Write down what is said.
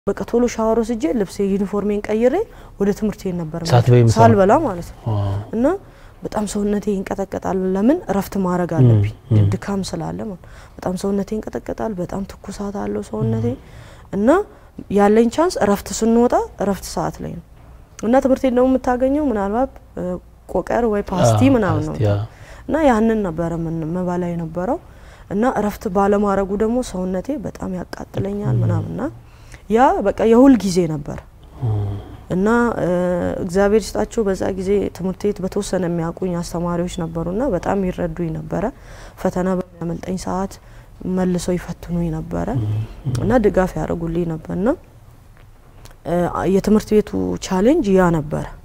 በቃ ቶሎ ሻወር ወስጄ ልብሴ ዩኒፎርሜን ቀይሬ ወደ ትምህርት ቤት ነበር ሳትበይ ምሳ ሳልበላ ማለት ነው። አ፣ እና በጣም ሰውነቴ ይንቀጠቀጣል። ለምን እረፍት ማድረግ አለብኝ ም። ድካም ስላለ ማለት ነው። በጣም ሰውነቴ ይንቀጠቀጣል። በጣም ትኩሳት አለው ሰውነቴ እና ያለኝ ቻንስ እረፍት ስንወጣ እረፍት ሰዓት ላይ ነው እና ትምህርት ቤት ደግሞ የምታገኘው ምናልባት እ፣ ቆቀር ወይ ፓስቲ አ፣ ምናምን ነው ፓስቲ፣ አ፣ እና ያንን ነበረ ምን መባላ የነበረው እና እረፍት ባለማድረጉ ደግሞ ሰውነቴ በጣም ያቃጥለኛል ምናምንና ያ በቃ የሁል ጊዜ ነበር እና እ፣ እግዚአብሔር ይስጣቸው በዛ ጊዜ ትምህርት ቤት በተወሰነ የሚያውቁኝ አስተማሪዎች ነበሩና በጣም ይረዱኝ ነበረ። ፈተና በሚያመልጠኝ ሰዓት መልሰው ይፈትኑኝ ነበረ እና ድጋፍ ያደርጉልኝ ነበርና እ፣ የትምህርት ቤቱ ቻሌንጅ ያ ነበረ።